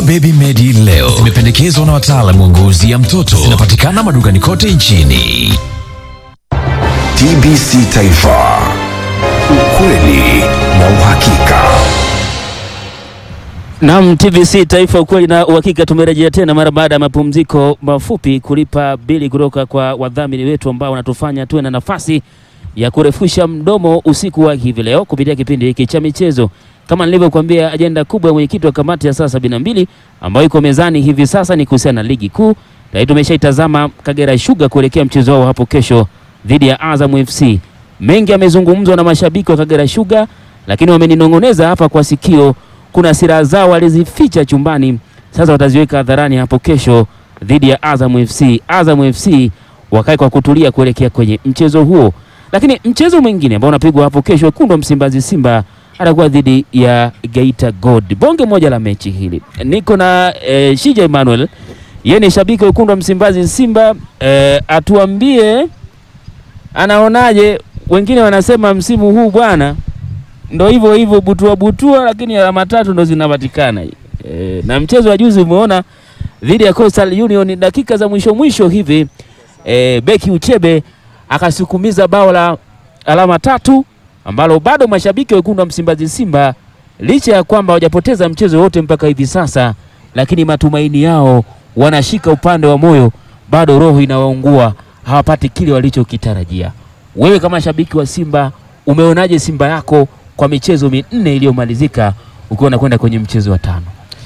Dawa Baby Medi leo zimependekezwa na wataalamu wa ngozi ya mtoto. Zinapatikana madukani kote nchini. TBC Taifa, ukweli na uhakika. Naam, TBC Taifa, ukweli na uhakika. Tumerejea tena mara baada ya mapumziko mafupi kulipa bili kutoka kwa wadhamini wetu ambao wanatufanya tuwe na nafasi ya kurefusha mdomo usiku wa hivi leo kupitia kipindi hiki cha michezo. Kama nilivyokuambia, ajenda kubwa ya mwenyekiti wa kamati ya saa sabini na mbili ambayo iko mezani hivi sasa ni kuhusiana na ligi kuu. Tayari tumeshaitazama Kagera Sugar kuelekea mchezo wao hapo kesho dhidi ya Azam FC. Mengi yamezungumzwa na mashabiki wa Kagera Sugar, lakini wameninong'oneza hapa kwa sikio kuna sira zao walizificha chumbani, sasa wataziweka hadharani hapo kesho dhidi ya Azam FC. Azam FC wakae kwa kutulia kuelekea kwenye mchezo huo, lakini mchezo mwingine ambao unapigwa hapo kesho, wekundu wa Msimbazi Simba atakuwa dhidi ya Geita Gold. Bonge moja la mechi hili. Niko na eh, Shija Emmanuel, yeye ni shabiki wa wekundu wa Msimbazi Simba. Eh, atuambie anaonaje. Wengine wanasema msimu huu bwana ndo hivyo hivyo butua butua, lakini alama tatu ndo zinapatikana. E, na mchezo wa juzi umeona dhidi ya Coastal Union, dakika za mwisho mwisho hivi e, beki Uchebe akasukumiza bao la alama tatu ambalo bado mashabiki wekundu wa Msimbazi Simba licha ya kwamba hawajapoteza mchezo wote mpaka hivi sasa, lakini matumaini yao wanashika upande wa moyo, bado roho inawaungua, hawapati kile walichokitarajia. Wewe kama shabiki wa Simba umeonaje Simba yako kwa michezo minne iliyomalizika ukiwa unakwenda kwenye mchezo wa tano?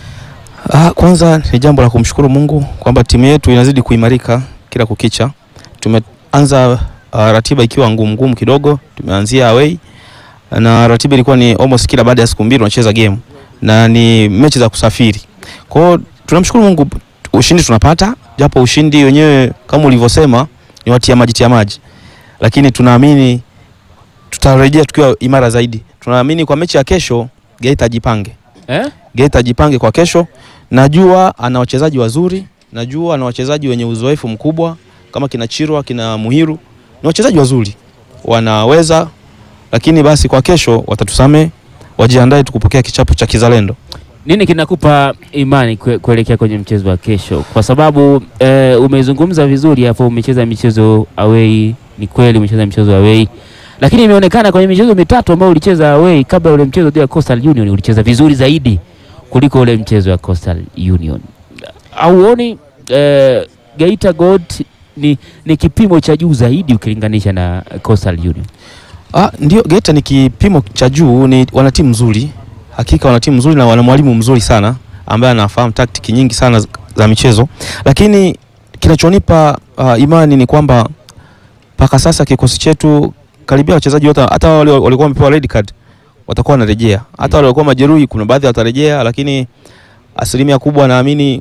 Ah, kwanza ni jambo la kumshukuru Mungu kwamba timu yetu inazidi kuimarika kila kukicha. Tumeanza uh, ratiba ikiwa ngumu ngumu kidogo, tumeanzia away na ratiba ilikuwa ni almost kila baada ya siku mbili tunacheza game na ni mechi za kusafiri. Kwa hiyo tunamshukuru Mungu, ushindi tunapata, japo ushindi wenyewe kama ulivyosema ni watia maji tia maji, lakini tunaamini tutarejea tukiwa imara zaidi. Tunaamini kwa mechi ya kesho Geita ajipange Eh? Geita ajipange kwa kesho. Najua ana wachezaji wazuri, najua ana wachezaji wenye uzoefu mkubwa kama kina Chirwa, kina Muhiru, ni wachezaji wazuri wanaweza, lakini basi kwa kesho watatusame, wajiandae tukupokea kichapo cha kizalendo. Nini kinakupa imani kue- kuelekea kwenye mchezo wa kesho? Kwa sababu eh, umezungumza vizuri hapo, umecheza michezo away. Ni kweli umecheza michezo away, lakini imeonekana kwenye michezo mitatu ambayo ulicheza away kabla ule mchezo dhidi ya Coastal Union ulicheza vizuri zaidi kuliko ule mchezo wa Coastal Union. Auoni eh, Geita Gold ni, ni kipimo cha juu zaidi ukilinganisha na Coastal Union? Ah, ndio Geita ni kipimo cha juu, ni wana timu nzuri, hakika wana timu nzuri na wana mwalimu mzuri sana ambaye anafahamu taktiki nyingi sana za- za michezo, lakini kinachonipa uh, imani ni kwamba mpaka sasa kikosi chetu karibia wachezaji wote, hata wale walikuwa wamepewa red card watakuwa wanarejea, hata wale walikuwa majeruhi, kuna baadhi watarejea, lakini asilimia kubwa naamini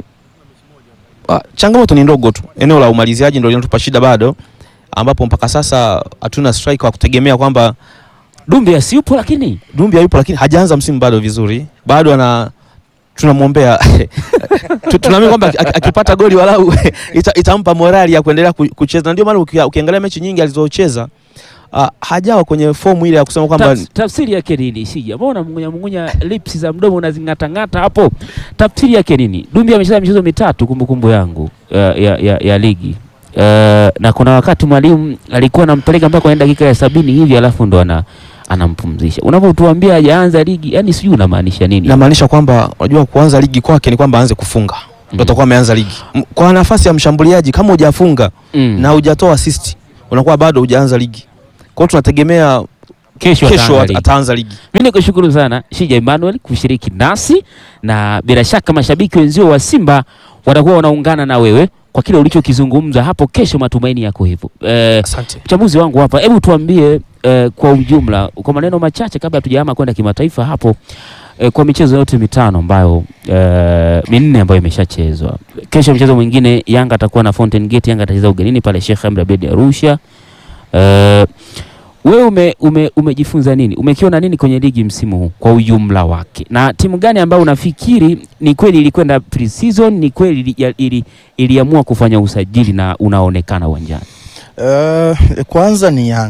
uh, changamoto ni ndogo tu, eneo la umaliziaji ndio linatupa shida bado, ambapo mpaka sasa hatuna striker wa kutegemea kwamba Dumbi asiupo lakini Dumbi hayupo lakini hajaanza msimu bado vizuri, bado ana tunamwombea Tu- tunaamini kwamba aki- aki- akipata goli walau ita, itampa morali ya kuendelea ku- kucheza, na ndio maana uki- ukiangalia mechi nyingi alizocheza uh, hajawa kwenye fomu ile ya kusema kwamba Taf- tafsiri yake nini? Sija mbona mungunya mungunya lips za mdomo unazing'atang'ata hapo, tafsiri yake nini? Dumbi amecheza michezo mitatu kumbukumbu yangu ya, ya, ya, ya ligi uh, na kuna wakati mwalimu alikuwa anampeleka mpaka kwenye dakika ya sabini hivi alafu ndo ana anampumzisha. Unapotuambia hajaanza ligi, yani sijui unamaanisha nini? namaanisha kwamba unajua kuanza ligi kwake ni kwamba aanze kufunga ndio atakuwa ameanza ligi M- kwa nafasi ya mshambuliaji. Kama hujafunga Mm. na hujatoa assist unakuwa bado hujaanza ligi. Kwa hiyo tunategemea kesho, kesho ataanza at- ligi. ataanza ligi. Mimi nikushukuru sana Shija Emmanuel kushiriki nasi, na bila shaka mashabiki wenzio wa Simba watakuwa wanaungana na wewe kwa kile ulichokizungumza hapo kesho. Matumaini yako hivyo. Eh, Asante. mchambuzi wangu hapa, hebu tuambie eh, kwa ujumla, kwa maneno machache kabla hatujahama kwenda kimataifa hapo eh, kwa michezo yote mitano ambayo eh, minne ambayo imeshachezwa. Kesho mchezo mwingine Yanga atakuwa na Fountain Gate. Yanga atacheza ugenini pale Sheikh Amri Abeid Arusha. Eh, wewe ume, ume, umejifunza nini? Umekiona nini kwenye ligi msimu huu kwa ujumla wake, na timu gani ambayo unafikiri ni kweli ilikwenda pre-season, ni kweli ili, ili, iliamua kufanya usajili na unaonekana uwanjani? Uh, kwanza ni Yanga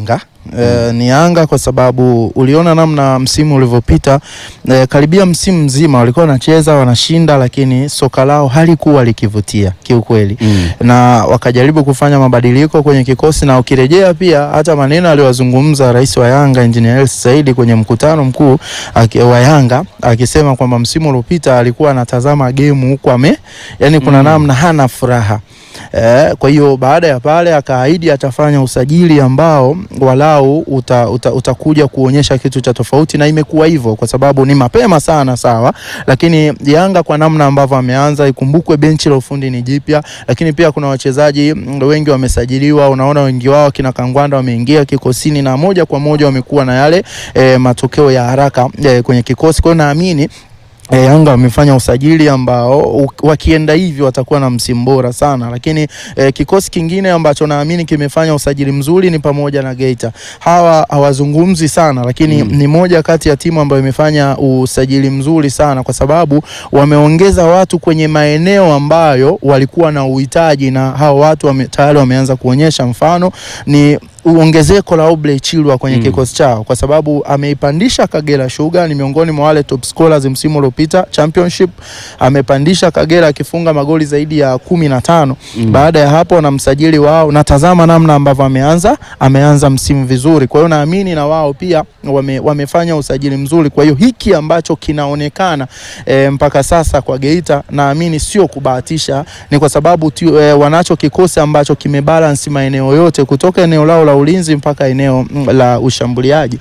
E, ni Yanga kwa sababu uliona namna msimu ulivyopita. E, karibia msimu mzima walikuwa wanacheza wanashinda, lakini soka lao halikuwa likivutia kiukweli Mm. na wakajaribu kufanya mabadiliko kwenye kikosi, na ukirejea pia hata maneno aliyozungumza rais wa Yanga Engineer Hersi Said kwenye mkutano mkuu aki- wa Yanga akisema kwamba msimu uliopita alikuwa anatazama game huku ame, yani kuna Mm. namna hana furaha Eh, kwa hiyo baada ya pale akaahidi atafanya usajili ambao walau uta, uta, utakuja kuonyesha kitu cha tofauti, na imekuwa hivyo kwa sababu ni mapema sana, sawa, lakini Yanga kwa namna ambavyo ameanza, ikumbukwe benchi la ufundi ni jipya, lakini pia kuna wachezaji mm, wengi wamesajiliwa. Unaona wengi wao kina Kangwanda wameingia kikosini na moja kwa moja wamekuwa na yale eh, matokeo ya haraka eh, kwenye kikosi. Kwa hiyo naamini E, Yanga wamefanya usajili ambao u- wakienda hivi watakuwa na msimu bora sana, lakini e, kikosi kingine ambacho naamini kimefanya usajili mzuri ni pamoja na Geita. Hawa hawazungumzi sana, lakini Mm. ni moja kati ya timu ambayo imefanya usajili mzuri sana, kwa sababu wameongeza watu kwenye maeneo ambayo walikuwa na uhitaji, na hao watu wame, tayari wameanza kuonyesha. Mfano ni ongezeko la Obley Chilwa kwenye Mm. kikosi chao kwa sababu ameipandisha Kagera Sugar, ni miongoni mwa wale top scorers msimu uliopita championship. Amepandisha Kagera akifunga magoli zaidi ya kumi na tano. Mm. Baada ya hapo na msajili wao, natazama namna ambavyo ameanza ameanza msimu vizuri. Kwa hiyo naamini na wao pia wame, wamefanya usajili mzuri. Kwa hiyo hiki ambacho kinaonekana e, mpaka sasa kwa Geita naamini sio kubahatisha, ni kwa sababu tu, e, wanacho kikosi ambacho kimebalance maeneo yote kutoka eneo lao la ulinzi mpaka eneo mm, la ushambuliaji.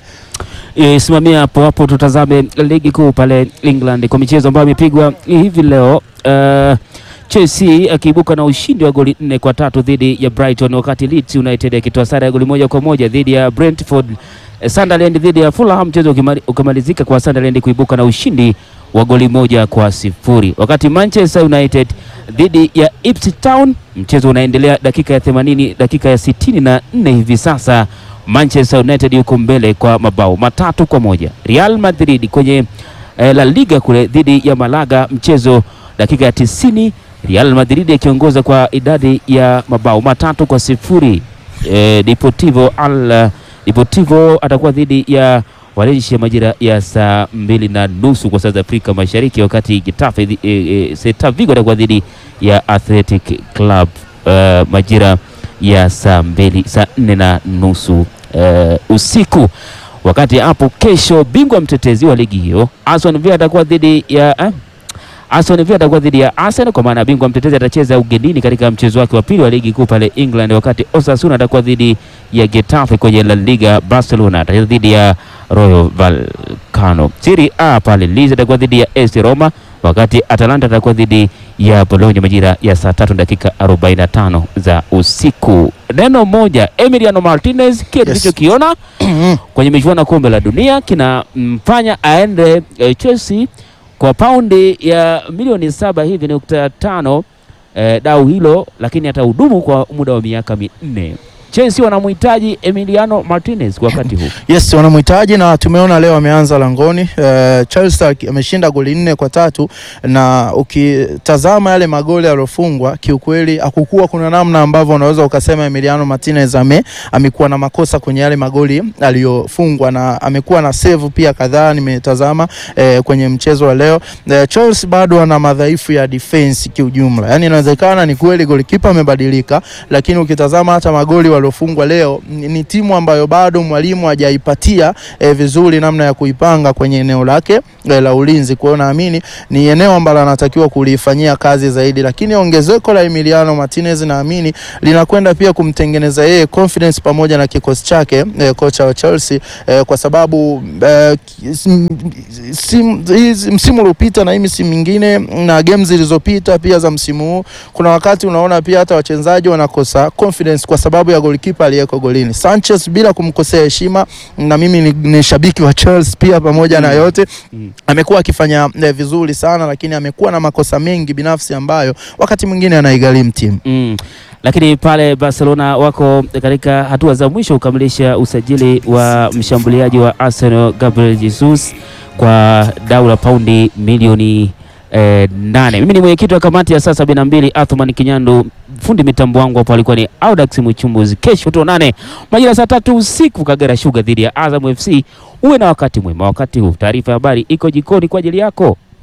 E, simamia hapo hapo, tutazame ligi kuu pale England kwa michezo ambayo imepigwa hivi leo. Uh, Chelsea akiibuka na ushindi wa goli nne kwa tatu dhidi ya Brighton, wakati Leeds United akitoa sare ya goli moja kwa moja dhidi ya Brentford. Eh, Sunderland dhidi ya Fulham, mchezo ukimali- ukamalizika kwa Sunderland kuibuka na ushindi wa goli moja kwa sifuri, wakati Manchester United dhidi ya Ipswich Town, mchezo unaendelea dakika ya 80, dakika ya 64 hivi sasa Manchester United yuko mbele kwa mabao matatu kwa moja. Real Madrid kwenye eh, La Liga kule dhidi ya Malaga, mchezo dakika ya tisini, Real Madrid ikiongoza kwa idadi ya mabao matatu kwa sifuri. Eh, Deportivo al Deportivo atakuwa dhidi ya Valencia majira ya saa mbili na nusu kwa saa za Afrika Mashariki, wakati Getafe dhi- eh, eh, Celta Vigo atakuwa dhidi ya Athletic Club eh, majira ya saa mbili saa nne na nusu eh, usiku. Wakati hapo kesho, bingwa mtetezi wa ligi hiyo Aston Villa atakuwa dhidi ya eh, Aston Villa atakuwa dhidi ya Arsenal kwa maana bingwa mtetezi atacheza ugenini katika mchezo wake wa pili wa ligi kuu pale England, wakati Osasuna atakuwa dhidi ya Getafe kwenye La Liga. Barcelona atacheza dhidi ya Rayo Vallecano. Serie A pale Liz atakuwa dhidi ya AS Roma, wakati Atalanta atakuwa dhidi ya Bologna majira ya saa tatu dakika 45 za usiku. Neno moja, Emiliano Martinez, kile Yes. tulichokiona kwenye michuano ya kombe la dunia kinamfanya aende eh, Chelsea kwa paundi ya milioni saba hivi nukta tano eh, dau hilo, lakini atahudumu kwa muda wa miaka minne. Chelsea wanamhitaji Emiliano Martinez kwa wakati huu. Yes, wanamhitaji na tumeona leo ameanza langoni. Uh, Chelsea aki- ameshinda goli nne kwa tatu na ukitazama yale magoli yaliyofungwa kiukweli hakukuwa kuna namna ambavyo unaweza ukasema Emiliano Martinez ame amekuwa na makosa kwenye yale magoli aliyofungwa na amekuwa na save pia kadhaa nimetazama eh, kwenye mchezo wa leo. Eh, Chelsea bado ana madhaifu ya defense kiujumla. Yaani inawezekana ni kweli golikipa amebadilika lakini ukitazama hata magoli waliofungwa leo ni, ni timu ambayo bado mwalimu hajaipatia eh, vizuri namna ya kuipanga kwenye eneo lake eh, la ulinzi. Kwa hiyo naamini ni eneo ambalo anatakiwa kulifanyia kazi zaidi, lakini ongezeko la Emiliano Martinez naamini linakwenda pia kumtengeneza yeye confidence pamoja na kikosi chake eh, kocha wa Chelsea eh, kwa sababu eh, sim- sim- hizi- msimu uliopita na hii misimu mingine na games zilizopita pia za msimu huu, kuna wakati unaona pia hata wachezaji wanakosa confidence kwa sababu ya golikipa aliyeko golini. Sanchez bila kumkosea heshima, na mimi ni, ni shabiki wa Chelsea pia pamoja na yote Mm. amekuwa akifanya eh, vizuri sana, lakini amekuwa na makosa mengi binafsi ambayo wakati mwingine anaigharimu timu. Mm. Lakini pale Barcelona wako katika hatua za mwisho kukamilisha usajili wa mshambuliaji wa Arsenal Gabriel Jesus kwa dau la paundi milioni eh, nane. Mimi ni mwenyekiti wa kamati ya saa sabini na mbili Athman Kinyandu, fundi mitambo wangu hapo alikuwa ni Audax Mchumbuzi. Kesho tuonane majira saa tatu usiku, Kagera Sugar dhidi ya Azam FC. Uwe na wakati mwema wakati huu. Taarifa ya habari iko jikoni kwa ajili yako.